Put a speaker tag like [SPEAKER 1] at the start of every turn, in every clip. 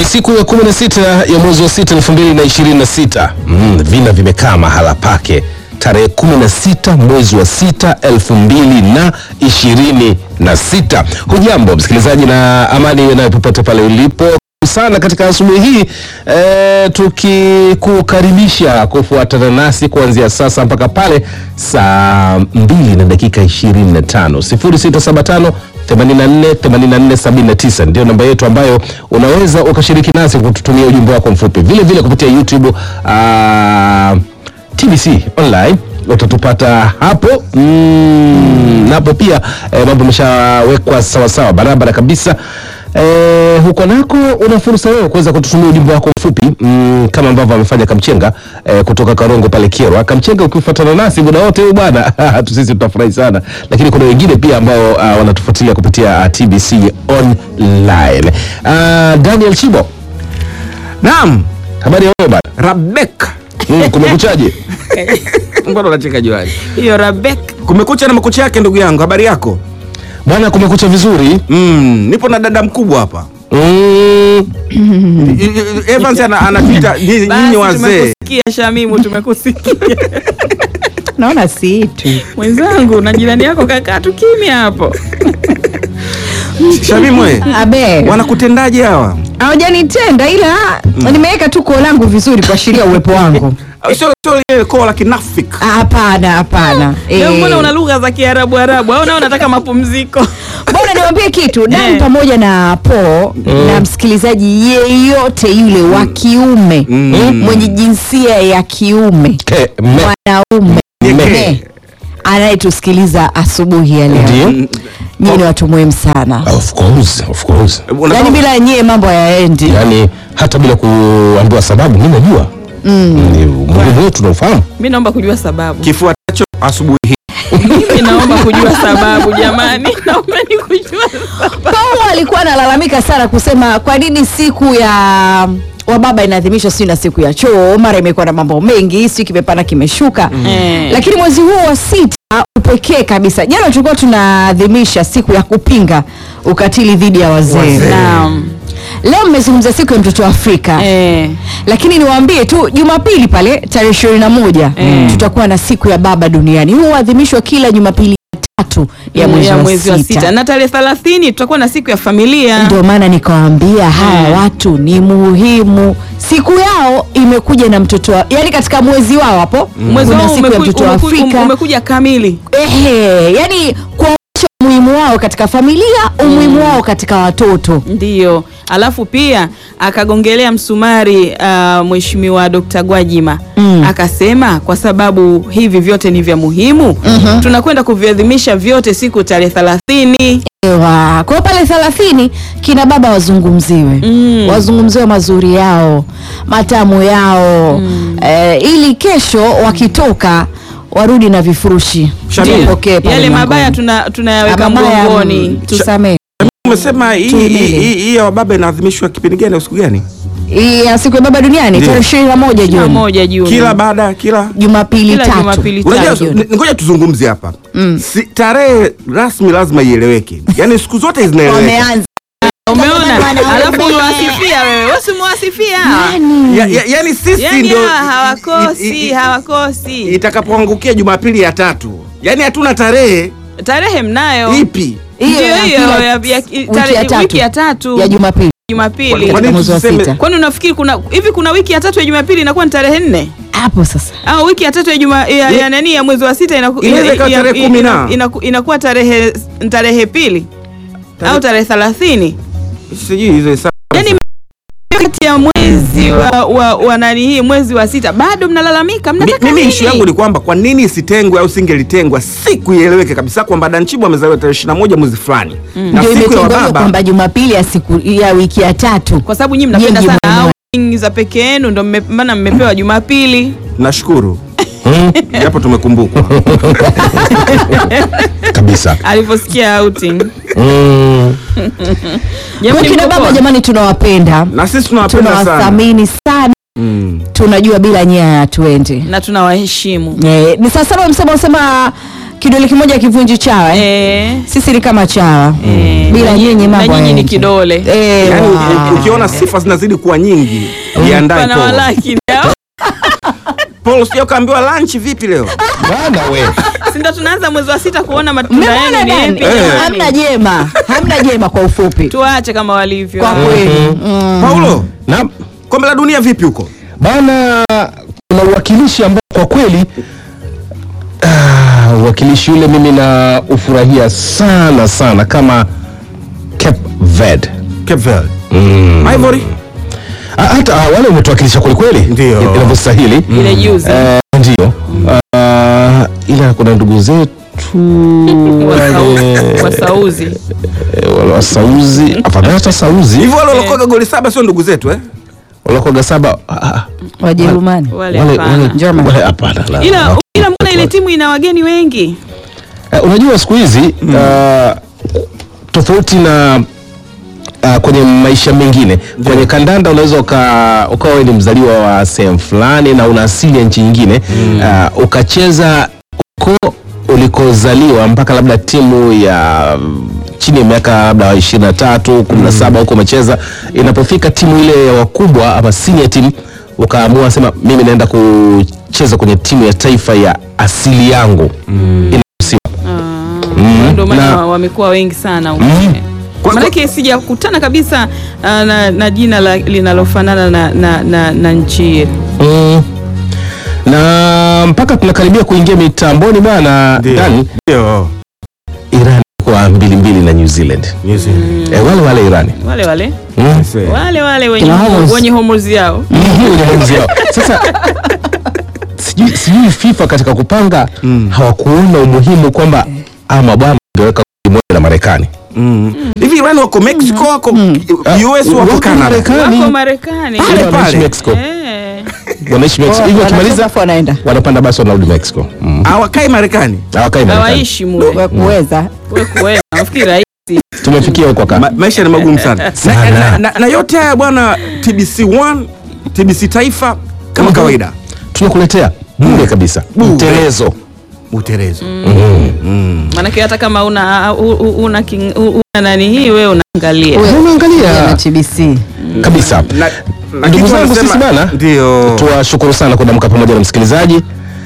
[SPEAKER 1] siku ya 16 ya mwezi wa 6 2026. Mm, vina vimekaa mahala pake tarehe 16 mwezi wa 6 2026. Hujambo msikilizaji na amani nayo popote pale ulipo sana katika asubuhi hii e, tukikukaribisha kufuatana nasi kuanzia sasa mpaka pale saa 2 na dakika 25 0675 84 84 79 ndio namba yetu ambayo unaweza ukashiriki nasi kututumia ujumbe wako mfupi vile vile kupitia YouTube ah, TBC online utatupata hapo mm, napo pia eh, mambo ameshawekwa sawasawa barabara kabisa eh, huko nako una fursa wewe kuweza kututumia ujumbe wako mfupi mm, kama ambavyo amefanya Kamchenga eh, kutoka Karongo pale Kyerwa. Kamchenga, ukifuatana nasi muda wote huu bwana tu sisi tutafurahi sana, lakini kuna wengine pia ambao uh, wanatufuatilia kupitia uh, TBC online. Uh, Daniel Chibo,
[SPEAKER 2] Naam,
[SPEAKER 1] habari ya wewe bwana?
[SPEAKER 2] Rabeka.
[SPEAKER 1] Mm, kumekuchaje?
[SPEAKER 2] Mbona unacheka juani?
[SPEAKER 3] hiyo Rabek
[SPEAKER 2] Kumekucha na makucha yake ndugu yangu, habari yako?
[SPEAKER 1] Bwana, kumekucha vizuri.
[SPEAKER 2] Mm, nipo na dada mkubwa hapa.
[SPEAKER 1] Mm,
[SPEAKER 2] I- I- Evans ana- anatuita nyinyi nyinyi
[SPEAKER 3] basi,
[SPEAKER 2] wazee.
[SPEAKER 3] tumekusikia Shamimu, tumekusikia
[SPEAKER 4] naona si tu
[SPEAKER 3] mwenzangu na jirani yako kakaa tu kimya hapo.
[SPEAKER 2] Shamimwe,
[SPEAKER 4] abe
[SPEAKER 2] wanakutendaje hawa?
[SPEAKER 4] hawajanitenda ila nimeweka tu koo langu vizuri kuashiria uwepo wangu
[SPEAKER 2] Sio sio ile koo la kinafiki.
[SPEAKER 4] Ah, hapana hapana
[SPEAKER 3] Leo
[SPEAKER 4] Eh,
[SPEAKER 3] mbona una lugha za Kiarabu Arabu au nao unataka mapumziko?
[SPEAKER 4] bwana niwambie kitu Dan
[SPEAKER 3] Eh.
[SPEAKER 4] pamoja na po na msikilizaji yeyote yule wa kiume mwenye jinsia ya kiume
[SPEAKER 1] ke, me,
[SPEAKER 4] mwanaume
[SPEAKER 2] Nye-
[SPEAKER 4] me, anayetusikiliza asubuhi ya leo
[SPEAKER 1] ndio.
[SPEAKER 4] nyie ni watu muhimu sana
[SPEAKER 1] Of course, of course.
[SPEAKER 2] Unataka-
[SPEAKER 4] yaani bila nyie mambo hayaendi
[SPEAKER 1] Yaani hata bila kuambiwa sababu mimi najua. Mm. Ni muhimu wetu tunaufahamu.
[SPEAKER 3] Mimi naomba kujua sababu.
[SPEAKER 2] kifuatacho asubuhi hii.
[SPEAKER 3] Mimi naomba kujua sababu jamani, naomba ni kujua sababu.
[SPEAKER 4] Paulo alikuwa analalamika sana kusema kwa nini siku ya wababa inaadhimishwa sijui na siku ya choo mara imekuwa na mambo mengi sijui kimepanda kimeshuka
[SPEAKER 3] Eh.
[SPEAKER 4] lakini mwezi huu wa sita upekee kabisa jana tulikuwa tunaadhimisha siku ya kupinga ukatili dhidi ya wazee
[SPEAKER 2] Wazee.
[SPEAKER 3] Naam.
[SPEAKER 4] leo mmezungumza siku ya mtoto wa afrika
[SPEAKER 3] Eh.
[SPEAKER 4] lakini niwaambie tu jumapili pale tarehe ishirini na moja tutakuwa na siku ya baba duniani huu huadhimishwa kila jumapili ya tatu ya mwezi,
[SPEAKER 3] ya
[SPEAKER 4] wa,
[SPEAKER 3] mwezi wa
[SPEAKER 4] sita.
[SPEAKER 3] sita na tarehe thelathini tutakuwa na siku ya familia.
[SPEAKER 4] ndio maana nikawaambia hawa watu ni muhimu siku yao imekuja na mtoto wa, yani katika mwezi wao hapo
[SPEAKER 3] Mwezi
[SPEAKER 4] kuna
[SPEAKER 3] huu
[SPEAKER 4] siku ya
[SPEAKER 3] umeku-
[SPEAKER 4] mtoto wa
[SPEAKER 3] umeku-
[SPEAKER 4] afrika
[SPEAKER 3] umekuja kamili.
[SPEAKER 4] ehe yani kuonyesha umuhimu wao katika familia umuhimu wao katika watoto
[SPEAKER 3] Ndiyo, alafu pia akagongelea msumari uh, Mheshimiwa Dr. Gwajima
[SPEAKER 4] Mm.
[SPEAKER 3] akasema kwa sababu hivi vyote ni vya muhimu tunakwenda kuviadhimisha vyote siku tarehe thelathini.
[SPEAKER 4] Ewa. kwa hiyo pale thelathini kina baba wazungumziwe
[SPEAKER 3] Mm.
[SPEAKER 4] wazungumziwe mazuri yao matamu yao eh, ili kesho wakitoka warudi na vifurushi
[SPEAKER 2] Shamim.
[SPEAKER 4] Tupokee pale
[SPEAKER 3] Yale mabaya
[SPEAKER 4] mlangoni.
[SPEAKER 3] tuna, tunayaweka
[SPEAKER 4] Ah, mabaya,
[SPEAKER 3] mgongoni.
[SPEAKER 4] mm, tusamee
[SPEAKER 2] Umesema hii
[SPEAKER 4] Tuimele.
[SPEAKER 2] hii hii- hii ya wababa inaadhimishwa kipindi gani au siku gani?
[SPEAKER 4] Hii ya siku ya baba duniani
[SPEAKER 2] Ndiyo.
[SPEAKER 4] tarehe ishirini na moja
[SPEAKER 3] Kila
[SPEAKER 4] Juni
[SPEAKER 3] moja Juni.
[SPEAKER 2] Kila baada kila
[SPEAKER 4] Jumapili
[SPEAKER 3] Kila
[SPEAKER 4] tatu
[SPEAKER 3] Jumapili
[SPEAKER 2] Unajua,
[SPEAKER 3] tatu.
[SPEAKER 2] ni- ngoja tuzungumze hapa si, tarehe rasmi lazima ieleweke, yaani siku zote zinaeleweka.
[SPEAKER 4] wameanza
[SPEAKER 3] Umeona?
[SPEAKER 4] Wana-
[SPEAKER 3] Alafu umewasifia wewe. Wewe si umewasifia?
[SPEAKER 2] Ya, ya, yaani sisi
[SPEAKER 3] Yaani
[SPEAKER 2] ndio
[SPEAKER 3] hawa hawakosi,
[SPEAKER 2] i- i-
[SPEAKER 3] hawakosi.
[SPEAKER 2] itakapoangukia Jumapili ya tatu, yaani hatuna tarehe
[SPEAKER 3] Tarehe mnayo.
[SPEAKER 2] ipi.
[SPEAKER 4] Hiyo
[SPEAKER 3] Ndio
[SPEAKER 4] ya
[SPEAKER 3] hiyo
[SPEAKER 4] kila
[SPEAKER 3] ya- ya-
[SPEAKER 4] wiki
[SPEAKER 3] tarehe-
[SPEAKER 4] ya tatu.
[SPEAKER 3] wiki ya tatu
[SPEAKER 4] ya Jumapili
[SPEAKER 3] Jumapili.
[SPEAKER 2] Kwa
[SPEAKER 4] katika
[SPEAKER 2] nini
[SPEAKER 4] mwezi wa
[SPEAKER 2] tuseme-
[SPEAKER 4] sita
[SPEAKER 3] Kwani unafikiri kuna hivi kuna wiki ya tatu ya Jumapili inakuwa ni tarehe nne
[SPEAKER 4] hapo sasa
[SPEAKER 3] au wiki ya tatu ya juma ya, ya nani ya mwezi wa sita inaku,
[SPEAKER 2] Inaweza ikawa
[SPEAKER 3] ya-
[SPEAKER 2] tarehe
[SPEAKER 3] ya-
[SPEAKER 2] kumi na.
[SPEAKER 3] ina- inaku- inakuwa tarehe tarehe pili
[SPEAKER 2] Tarehe-
[SPEAKER 3] au tarehe thelathini
[SPEAKER 2] Sijui hizo hesabu.
[SPEAKER 3] Yaani kati ya mwezi wa, wa, wa nani hii mwezi wa sita bado mnalalamika
[SPEAKER 2] Mi-
[SPEAKER 3] mnataka
[SPEAKER 2] mimi
[SPEAKER 3] nini?
[SPEAKER 2] ishu yangu ni kwamba kwa nini isitengwe au singelitengwa siku ieleweke kabisa kwamba Danchibo amezaliwa tarehe 21 mwezi fulani na
[SPEAKER 4] ndio
[SPEAKER 2] siku ya
[SPEAKER 4] imetengwa
[SPEAKER 2] wababa
[SPEAKER 4] kwamba Jumapili ya siku ya wiki ya tatu
[SPEAKER 3] kwa sababu nyinyi mnapenda
[SPEAKER 4] Nyinyi
[SPEAKER 3] sana
[SPEAKER 4] mwana-
[SPEAKER 3] outing za peke yenu ndo mme- maana mmepewa Jumapili
[SPEAKER 2] nashukuru japo tumekumbukwa
[SPEAKER 1] kabisa.
[SPEAKER 3] alivyosikia outing
[SPEAKER 1] Mm.
[SPEAKER 4] kwa
[SPEAKER 3] Jamani,
[SPEAKER 4] kina
[SPEAKER 3] mko
[SPEAKER 4] baba
[SPEAKER 3] poa?
[SPEAKER 4] jamani tunawapenda
[SPEAKER 2] na sisi tunawapenda sana
[SPEAKER 4] tunawathamini sana
[SPEAKER 2] mm.
[SPEAKER 4] tunajua bila nyia hatuendi
[SPEAKER 3] na tunawaheshimu
[SPEAKER 4] Eh, ni saa saba msema usema kidole kimoja kivunji chawa eh?
[SPEAKER 3] Eh,
[SPEAKER 4] sisi ni kama chawa
[SPEAKER 3] eh,
[SPEAKER 4] bila
[SPEAKER 3] na nyi-
[SPEAKER 4] nyinyi
[SPEAKER 3] na
[SPEAKER 4] mambo
[SPEAKER 3] nyinyi ni
[SPEAKER 4] hayaendi.
[SPEAKER 3] kidole
[SPEAKER 4] Eh,
[SPEAKER 2] Yaani
[SPEAKER 4] wa.
[SPEAKER 2] u- ukiona sifa zinazidi kuwa nyingi, jiandae
[SPEAKER 3] pana
[SPEAKER 2] Paul.
[SPEAKER 3] walaki ndio
[SPEAKER 2] Paul, sio kaambiwa lunch vipi leo?
[SPEAKER 1] bana we
[SPEAKER 3] si ndo tunaanza mwezi wa sita kuona matunda
[SPEAKER 4] Mmemwona
[SPEAKER 3] yenu ni
[SPEAKER 4] nani?
[SPEAKER 3] yapi jamani?
[SPEAKER 4] hamna jema hamna jema kwa ufupi
[SPEAKER 3] tuache kama walivyo
[SPEAKER 4] kwa kweli mm.
[SPEAKER 2] Paulo,
[SPEAKER 1] na
[SPEAKER 2] kombe la dunia vipi huko?
[SPEAKER 1] bana kuna uwakilishi ambao kwa kweli ah, uwakilishi ule mimi na ufurahia sana sana kama Cape Verde
[SPEAKER 2] Cape Verde. Ivory?
[SPEAKER 1] Ah, hata ah, wale umetuwakilisha kwelikweli
[SPEAKER 2] Ndio.
[SPEAKER 1] inavyostahili
[SPEAKER 3] ile juzi
[SPEAKER 1] Eh, ndio Ah, ila kuna ndugu zetu wale
[SPEAKER 3] wasauzi
[SPEAKER 1] eh, wale wasauzi afadhali hata sauzi
[SPEAKER 2] Hivyo wale walokoga goli saba sio ndugu zetu eh?
[SPEAKER 1] walakoga saba ah, ah,
[SPEAKER 4] wajerumani
[SPEAKER 3] wale
[SPEAKER 1] wale
[SPEAKER 3] hapana.
[SPEAKER 1] wale-
[SPEAKER 4] German.
[SPEAKER 1] wale hapana la-
[SPEAKER 3] ila
[SPEAKER 1] la-
[SPEAKER 3] ila mbona ile timu ina wageni wengi
[SPEAKER 1] Eh, unajua siku hizi ah, tofauti na uh, kwenye maisha mengine kwenye kandanda unaweza uka- ukawa wewe ni mzaliwa wa sehemu fulani na una asili ya nchi nyingine uh, ukacheza uko ulikozaliwa mpaka labda timu ya mm, chini ya miaka labda ishirini na tatu kumi na saba huko umecheza inapofika timu ile ya wakubwa ama senior team ukaamua sema mimi naenda kucheza kwenye timu ya taifa ya asili yangu inaruhusiwa Mm,
[SPEAKER 3] ndio maana
[SPEAKER 1] na-
[SPEAKER 3] wa- wamekuwa wengi sana huko.
[SPEAKER 1] Mm.
[SPEAKER 2] Kwa-
[SPEAKER 3] Maanake sijakutana kabisa uh, na, na jina la, linalofanana na, na, na, na nchi yetu.
[SPEAKER 1] Mm. na mpaka tunakaribia kuingia mitamboni bwana ndani
[SPEAKER 2] Ndio.
[SPEAKER 1] Iran kwa mbili mbili na New Zealand
[SPEAKER 2] New Zealand.
[SPEAKER 1] eh, wale wale Irani
[SPEAKER 3] wale wale
[SPEAKER 1] mm.
[SPEAKER 3] wale wale wenye,
[SPEAKER 4] Kina Homos.
[SPEAKER 3] wenye homos yao
[SPEAKER 1] Mhm, wenye mwenzi wao. Sasa sijui, sijui FIFA katika kupanga hawakuona umuhimu kwamba ama bwana angeweka moja na Marekani
[SPEAKER 2] Mm. Hivi Iran wako Mexico wako US wako
[SPEAKER 1] Wako
[SPEAKER 2] Canada.
[SPEAKER 1] Marekani.
[SPEAKER 3] wako Marekani
[SPEAKER 2] Pale,
[SPEAKER 1] Ila wanaishi
[SPEAKER 2] pale.
[SPEAKER 1] Mexico
[SPEAKER 3] Eh.
[SPEAKER 1] wanaishi Mexico hivi wakimaliza
[SPEAKER 4] Wanatoka wanaenda
[SPEAKER 1] wanapanda basi wanarudi Mexico mm.
[SPEAKER 2] Hawakai Marekani.
[SPEAKER 1] hawakai Marekani
[SPEAKER 3] hawaishi mule
[SPEAKER 4] Kwa kuweza
[SPEAKER 3] we kuweza nafikiri rahisi
[SPEAKER 1] tumefikia huko
[SPEAKER 2] Ma,
[SPEAKER 1] kaka
[SPEAKER 2] maisha ni magumu sana. Na,
[SPEAKER 1] Sana.
[SPEAKER 2] na, na, na yote haya bwana TBC 1, TBC Taifa kama
[SPEAKER 1] Mhm.
[SPEAKER 2] kawaida.
[SPEAKER 1] tunakuletea bure kabisa
[SPEAKER 2] Bure.
[SPEAKER 1] mtelezo
[SPEAKER 2] Utelezo.
[SPEAKER 3] maanake hata kama una, u- u- una, king- u- una nani hii wewe unaangalia
[SPEAKER 4] Wewe,
[SPEAKER 1] unaangalia
[SPEAKER 4] na TBC
[SPEAKER 1] kabisa
[SPEAKER 2] Na, na
[SPEAKER 1] Ndugu
[SPEAKER 2] kitu
[SPEAKER 1] zangu
[SPEAKER 2] wanasema-
[SPEAKER 1] sisi bana,
[SPEAKER 2] Ndio.
[SPEAKER 1] tuwashukuru sana kuamka pamoja na msikilizaji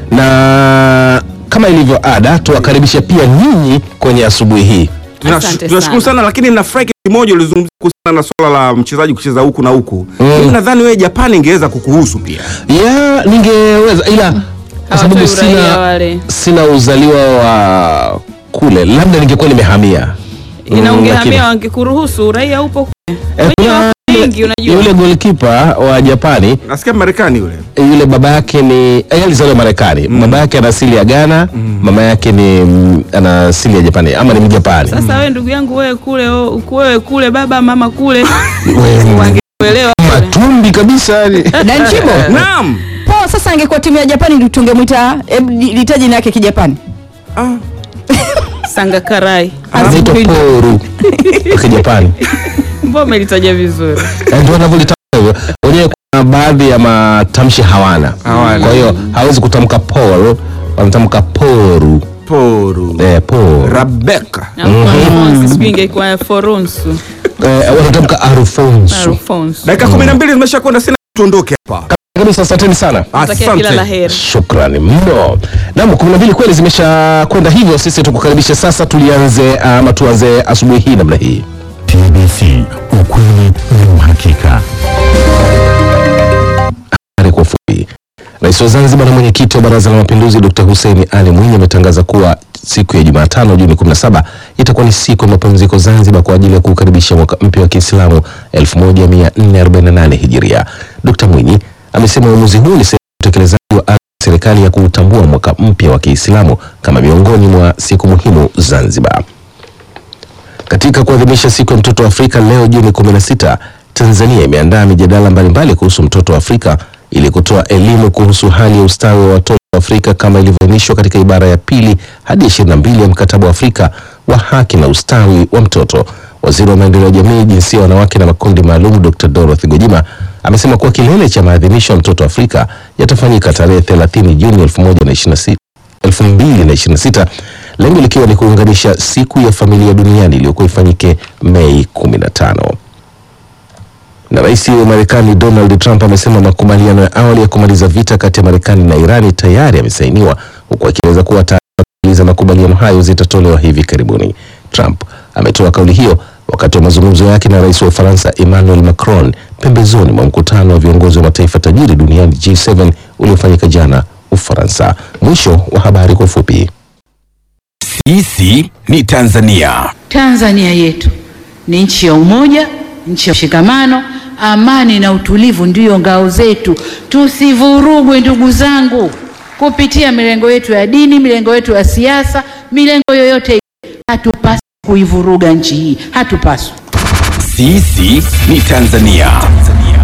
[SPEAKER 1] na kama ilivyo ada tuwakaribishe pia nyinyi kwenye asubuhi hii
[SPEAKER 2] Tunash-
[SPEAKER 3] Asante
[SPEAKER 2] Tunashukuru
[SPEAKER 3] sana.
[SPEAKER 2] sana lakini nafurahi kitu kimoja ulizungumzia kuhusiana na swala la mchezaji kucheza huku na huku.
[SPEAKER 1] Mm.
[SPEAKER 2] Mimi nadhani wewe Japani ingeweza kukuhusu pia.
[SPEAKER 1] ya ningeweza ila kwa sababu
[SPEAKER 3] Hawatoi uraia
[SPEAKER 1] sina,
[SPEAKER 3] wale.
[SPEAKER 1] sina uzaliwa wa kule labda ningekuwa nimehamia Mm,
[SPEAKER 3] ina ungehamia
[SPEAKER 1] lakini-
[SPEAKER 3] wangekuruhusu uraia upo kule
[SPEAKER 1] Eh,
[SPEAKER 3] wenye
[SPEAKER 1] kuna
[SPEAKER 3] wako wengi unajua
[SPEAKER 1] yule golkipa wa japani
[SPEAKER 2] Nasikia Marekani yule.
[SPEAKER 1] yule baba yake ni eh, alizaliwa Marekani baba yake ana asili ya Ghana mama yake ni mm, ana asili ya Japani ama ni Mjapani
[SPEAKER 3] sasa wewe ndugu yangu wewe kule o- wewe kule baba mama kule
[SPEAKER 1] Wewe,
[SPEAKER 3] wangekuelewa kule.
[SPEAKER 1] matumbi kabisa yani.
[SPEAKER 4] na nchibo
[SPEAKER 2] Naam.
[SPEAKER 4] po sasa angekuwa timu ya japani ndio tungemwita hebu litaji jina yake kijapani
[SPEAKER 2] Ah.
[SPEAKER 3] sangakarai
[SPEAKER 1] anaitwa poru kwa Kijapani
[SPEAKER 3] mbona umelitaja vizuri
[SPEAKER 1] Eh, ndio wanavyolitamka hivyo wenyewe kuna baadhi ya matamshi hawana
[SPEAKER 2] Hawana.
[SPEAKER 1] kwa hiyo hawezi kutamka Paul wanatamka poru
[SPEAKER 2] Poru.
[SPEAKER 1] eh, poru
[SPEAKER 2] Rebecca.
[SPEAKER 3] Na Alphonse, sijui ingekuwa foronsu
[SPEAKER 1] eh, wanatamka Alfonso
[SPEAKER 3] Alphonse.
[SPEAKER 2] Dakika 12 zimesha kwenda sina tuondoke hapa.
[SPEAKER 1] kabisa asanteni sana
[SPEAKER 3] Natakia kila la heri
[SPEAKER 1] shukrani mno nam kumi na mbili kweli zimesha kwenda hivyo sisi tukukaribisha sasa tulianze ama tuanze asubuhi hii namna hii
[SPEAKER 5] TBC, ukweli na uhakika.
[SPEAKER 1] Habari kwa ufupi. Rais wa Zanzibar na mwenyekiti wa Baraza la Mapinduzi Dr. Hussein Ali Mwinyi ametangaza kuwa siku ya Jumatano Juni 17 itakuwa ni siku ya mapumziko Zanzibar kwa ajili ya kukaribisha mwaka mpya wa Kiislamu 1448 Hijiria. Dr. Mwinyi amesema uamuzi huu ni sehemu ya utekelezaji wa azma ya serikali ya kuutambua mwaka mpya wa Kiislamu kama miongoni mwa siku muhimu Zanzibar. Katika kuadhimisha siku ya mtoto wa Afrika leo Juni 16, Tanzania imeandaa mijadala mbalimbali kuhusu mtoto wa Afrika ili kutoa elimu kuhusu hali ya ustawi wa watoto wa Afrika kama ilivyoainishwa katika ibara ya pili hadi 22 ya mkataba wa Afrika wa haki na ustawi wa mtoto. Waziri wa maendeleo ya jamii, jinsia, wanawake na makundi maalum Dr. Dorothy Gwajima amesema kuwa kilele cha maadhimisho ya mtoto wa Afrika yatafanyika tarehe 30 Juni 2026 2026 lengo likiwa ni kuunganisha siku ya familia duniani iliyokuwa ifanyike Mei 15 na rais wa Marekani Donald Trump amesema makubaliano ya awali ya kumaliza vita kati ya Marekani na Irani tayari yamesainiwa huku akieleza kuwa taarifa za makubaliano hayo zitatolewa hivi karibuni. Trump ametoa kauli hiyo wakati wa mazungumzo yake na rais wa Ufaransa Emmanuel Macron pembezoni mwa mkutano wa viongozi wa mataifa tajiri duniani G7 uliofanyika jana Ufaransa. Mwisho wa habari kwa ufupi.
[SPEAKER 6] Sisi ni Tanzania.
[SPEAKER 7] Tanzania yetu ni nchi ya umoja, nchi ya mshikamano, amani na utulivu ndiyo ngao zetu. Tusivurugwe ndugu zangu, kupitia milengo yetu ya dini, milengo yetu ya siasa, milengo yoyote ile. Hatupaswi kuivuruga nchi hii, hatupaswi.
[SPEAKER 6] Sisi ni Tanzania.